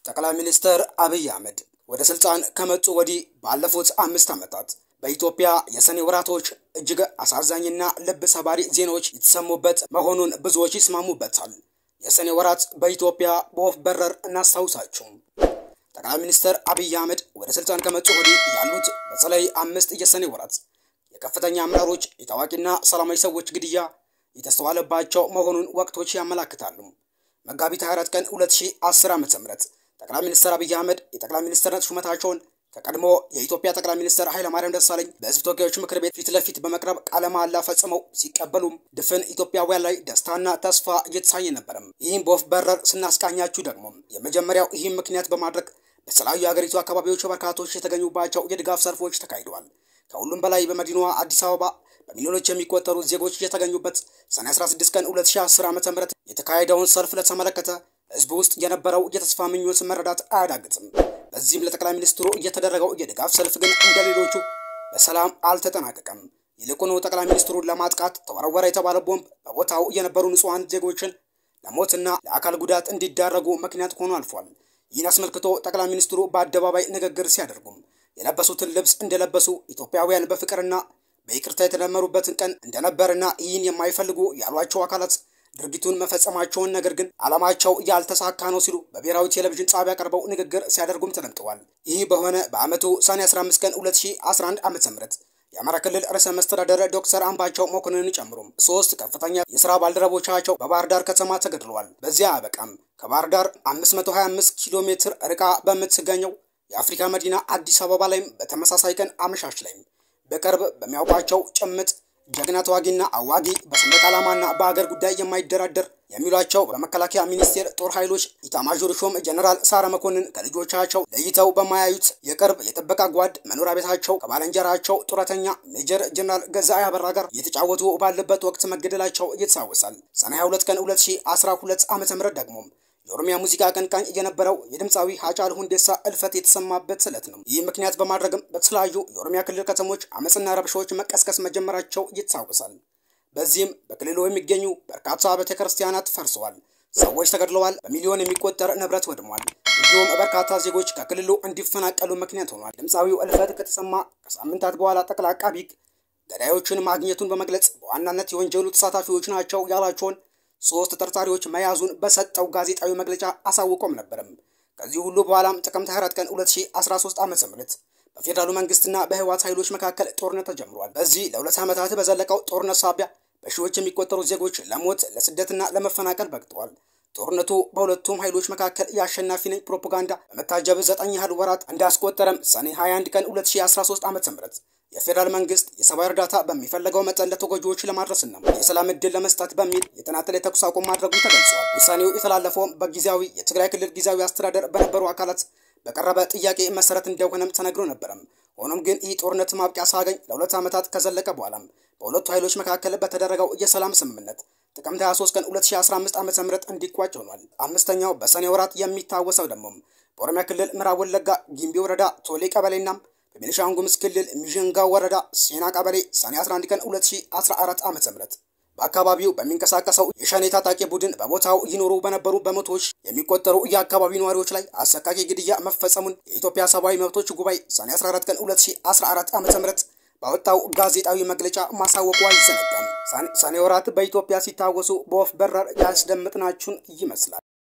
ጠቅላይ ሚኒስትር አብይ አህመድ ወደ ስልጣን ከመጡ ወዲህ ባለፉት አምስት ዓመታት በኢትዮጵያ የሰኔ ወራቶች እጅግ አሳዛኝና ልብ ሰባሪ ዜናዎች የተሰሙበት መሆኑን ብዙዎች ይስማሙበታል። የሰኔ ወራት በኢትዮጵያ በወፍ በረር እናስታውሳችሁ። ጠቅላይ ሚኒስትር አብይ አህመድ ወደ ስልጣን ከመጡ ወዲህ ያሉት በተለይ አምስት የሰኔ ወራት የከፍተኛ አመራሮች የታዋቂና ሰላማዊ ሰዎች ግድያ የተስተዋለባቸው መሆኑን ወቅቶች ያመላክታሉ። መጋቢት 24 ቀን 2010 ዓ.ም ጠቅላይ ሚኒስትር አብይ አህመድ የጠቅላይ ሚኒስትርነት ሹመታቸውን ከቀድሞ የኢትዮጵያ ጠቅላይ ሚኒስትር ኃይለማርያም ደሳለኝ በሕዝብ ተወካዮች ምክር ቤት ፊት ለፊት በመቅረብ ቃለ መሃላ ፈጽመው ሲቀበሉም ድፍን ኢትዮጵያውያን ላይ ደስታና ተስፋ እየተሳየ ነበረም። ይህም በወፍ በረር ስናስቃኛችሁ ደግሞ የመጀመሪያው ይህም ምክንያት በማድረግ በተለያዩ የሀገሪቱ አካባቢዎች በርካቶች የተገኙባቸው የድጋፍ ሰልፎች ተካሂደዋል። ከሁሉም በላይ በመዲናዋ አዲስ አበባ በሚሊዮኖች የሚቆጠሩ ዜጎች የተገኙበት ሰኔ 16 ቀን 2010 ዓ.ም የተካሄደውን ሰልፍ ለተመለከተ ህዝብ ውስጥ የነበረው የተስፋ ምኞት መረዳት አያዳግትም። በዚህም ለጠቅላይ ሚኒስትሩ እየተደረገው የድጋፍ ሰልፍ ግን እንደ ሌሎቹ በሰላም አልተጠናቀቀም። ይልቁኑ ጠቅላይ ሚኒስትሩን ለማጥቃት ተወረወረ የተባለ ቦምብ በቦታው የነበሩ ንጹሐን ዜጎችን ለሞትና ለአካል ጉዳት እንዲዳረጉ ምክንያት ሆኖ አልፏል። ይህን አስመልክቶ ጠቅላይ ሚኒስትሩ በአደባባይ ንግግር ሲያደርጉም የለበሱትን ልብስ እንደለበሱ ኢትዮጵያውያን በፍቅርና በይቅርታ የተደመሩበትን ቀን እንደነበርና ይህን የማይፈልጉ ያሏቸው አካላት ድርጊቱን መፈጸማቸውን ነገር ግን ዓላማቸው ያልተሳካ ነው ሲሉ በብሔራዊ ቴሌቪዥን ጣቢያ ቀርበው ንግግር ሲያደርጉም ተደምጠዋል። ይህ በሆነ በዓመቱ ሰኔ 15 ቀን 2011 ዓ ም የአማራ ክልል ርዕሰ መስተዳደር ዶክተር አምባቸው መኮንንን ጨምሮ ሶስት ከፍተኛ የስራ ባልደረቦቻቸው በባህር ዳር ከተማ ተገድለዋል። በዚያ አበቃም። ከባህር ዳር 525 ኪሎ ሜትር ርቃ በምትገኘው የአፍሪካ መዲና አዲስ አበባ ላይም በተመሳሳይ ቀን አመሻሽ ላይም በቅርብ በሚያውቋቸው ጭምት ጀግና ተዋጊና አዋጊ በሰንደቅ ዓላማና በሀገር ጉዳይ የማይደራደር የሚሏቸው በመከላከያ ሚኒስቴር ጦር ኃይሎች ኢታማዦር ሹም ጀኔራል ሳረ መኮንን ከልጆቻቸው ለይተው በማያዩት የቅርብ የጥበቃ ጓድ መኖሪያ ቤታቸው ከባልንጀራቸው ጡረተኛ ሜጀር ጀኔራል ገዛኢ አበራ ጋር እየተጫወቱ ባለበት ወቅት መገደላቸው ይታወሳል። ሰኔ 22 ቀን 2012 ዓ ም ደግሞ የኦሮሚያ ሙዚቃ አቀንቃኝ የነበረው የድምፃዊ ሀጫሉ ሁንዴሳ እልፈት የተሰማበት ዕለት ነው። ይህ ምክንያት በማድረግም በተለያዩ የኦሮሚያ ክልል ከተሞች አመፅና ረብሻዎች መቀስቀስ መጀመራቸው ይታወሳል። በዚህም በክልሉ የሚገኙ በርካታ ቤተ ክርስቲያናት ፈርሰዋል፣ ሰዎች ተገድለዋል፣ በሚሊዮን የሚቆጠር ንብረት ወድሟል። እንዲሁም በርካታ ዜጎች ከክልሉ እንዲፈናቀሉ ምክንያት ሆኗል። ድምፃዊው እልፈት ከተሰማ ከሳምንታት በኋላ ጠቅላይ አቃቢ ሕግ ገዳዮችን ማግኘቱን በመግለጽ በዋናነት የወንጀሉ ተሳታፊዎች ናቸው ያላቸውን ሶስት ተጠርጣሪዎች መያዙን በሰጠው ጋዜጣዊ መግለጫ አሳውቆም ነበርም። ከዚህ ሁሉ በኋላም ጥቅምት 24 ቀን 2013 ዓ.ም በፌዴራሉ መንግስትና በህወሓት ኃይሎች መካከል ጦርነት ተጀምሯል። በዚህ ለሁለት ዓመታት በዘለቀው ጦርነት ሳቢያ በሺዎች የሚቆጠሩ ዜጎች ለሞት ለስደትና ለመፈናቀል በቅተዋል። ጦርነቱ በሁለቱም ኃይሎች መካከል የአሸናፊ ነኝ ፕሮፓጋንዳ በመታጀብ ዘጠኝ ያህል ወራት እንዳስቆጠረም ሰኔ 21 ቀን 2013 ዓ.ም የፌዴራል መንግስት የሰብአዊ እርዳታ በሚፈለገው መጠን ለተጎጂዎች ለማድረስና የሰላም ዕድል ለመስጠት በሚል የተናጠለ የተኩስ አቁም ማድረጉ ተገልጿል። ውሳኔው የተላለፈውም በጊዜያዊ የትግራይ ክልል ጊዜያዊ አስተዳደር በነበሩ አካላት በቀረበ ጥያቄ መሰረት እንደሆነም ተነግሮ ነበረም። ሆኖም ግን ይህ ጦርነት ማብቂያ ሳገኝ ለሁለት ዓመታት ከዘለቀ በኋላም በሁለቱ ኃይሎች መካከል በተደረገው የሰላም ስምምነት ጥቅምት 23 ቀን 2015 ዓ.ም እንዲቋጭ ሆኗል። አምስተኛው በሰኔ ወራት የሚታወሰው ደግሞ በኦሮሚያ ክልል ምዕራብ ወለጋ ጊምቢ ወረዳ ቶሌ ቀበሌና በቤኒሻንጉል ጉሙዝ ክልል ሚዥንጋ ወረዳ ሴና ቀበሌ ሰኔ 11 ቀን 2014 ዓ.ም በአካባቢው በሚንቀሳቀሰው የሸኔ ታጣቂ ቡድን በቦታው ይኖሩ በነበሩ በመቶዎች የሚቆጠሩ የአካባቢው ነዋሪዎች ላይ አሰቃቂ ግድያ መፈጸሙን የኢትዮጵያ ሰብአዊ መብቶች ጉባኤ ሰኔ 14 ቀን 2014 ዓ.ም ባወጣው ጋዜጣዊ መግለጫ ማሳወቁ አይዘነጋም። ሰኔ ወራት በኢትዮጵያ ሲታወሱ በወፍ በረር ያስደምጥናችሁን ይመስላል።